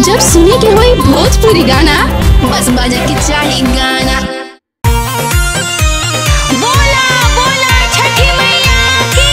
जब सुने के होई भोजपुरी गाना बस बजे के चाही गाना बोला बोला छठी मैया की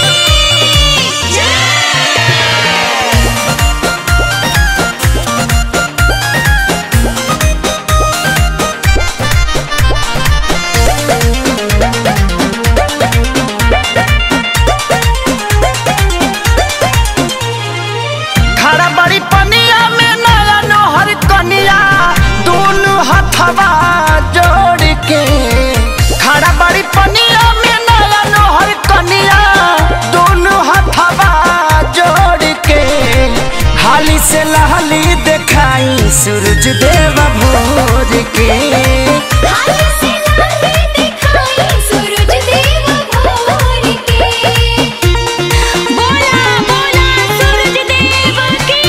खड़ा बड़ी पनिया में नया नोहर कनिया दोनों हथवा जोड़ के खड़ा बड़ी पनिया में नया नोहर कनिया दोनों हथवा जोड़ के हाली से लहली दिखाई सूरज देव भोर के हाल से लाहे दिखाई सूरज देव भोर के बोला बोला सूरज देव की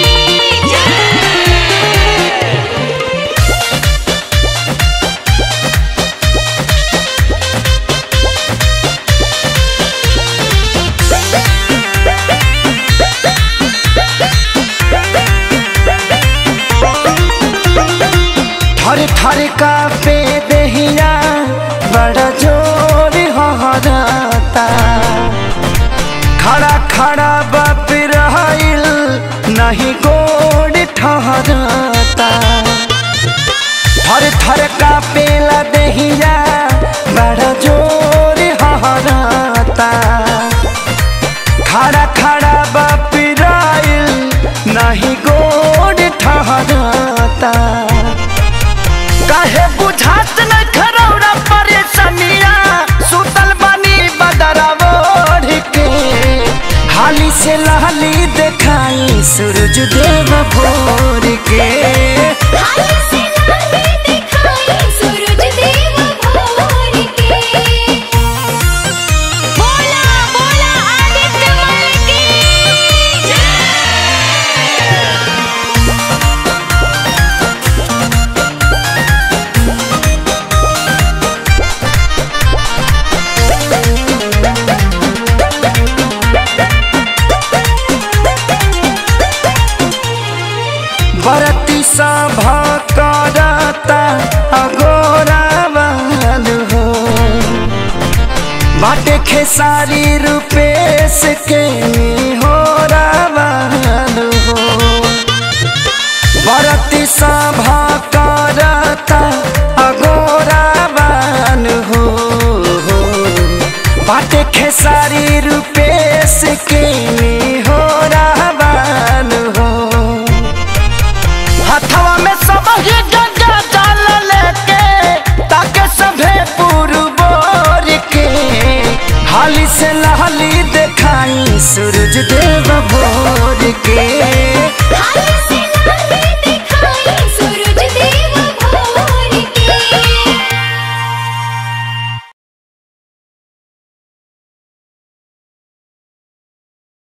जय थर थर का पे दहिया बड़ा जोर हहराता खड़ा खड़ा बाप रहिल नहीं गोड़ ठहराता थर थर का पेला दहिया बड़ा जोर हहराता खड़ा खड़ा बाप रहिल नहीं गोड़ ठहराता काहे बुझात न खरौरा परेशानिया सुतल बानी बदरावो के हाली से लहली देखाई सूरज देव भोर के हाल से लाहे दिखाई सूरज देव भोर के बोला बोला आदित्य मल की जय बरती सभा करता अगोरा वाल हो बाटे खेसारी रूपेश के हो रावाल हो बरती सभा करता अगोरा वाल हो बाटे खेसारी रूपेश के हो रावाल हो हथवा में सब ही गंगा जल लेके ताके सभे पुरबोर के हाली से लहली देखाई सूरज देव भोर के